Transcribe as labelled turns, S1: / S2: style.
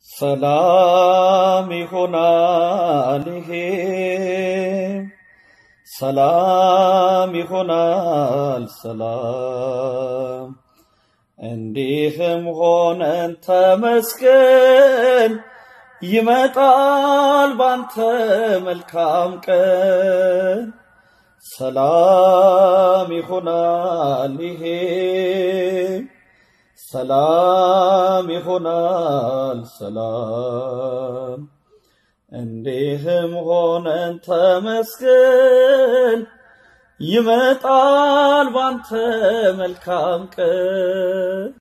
S1: ሰላም ይሆናል ይሄ ሰላም ይሆናል ሰላም እንዲህም ሆነን ተመስገን ይመጣል ባንተ መልካም ቀን ሰላም ይሆናል ይሄ ሰላም ይሆናል ሰላም እንዲህም ሆነን ተመስገን ይመጣል ባንተ መልካም ቀን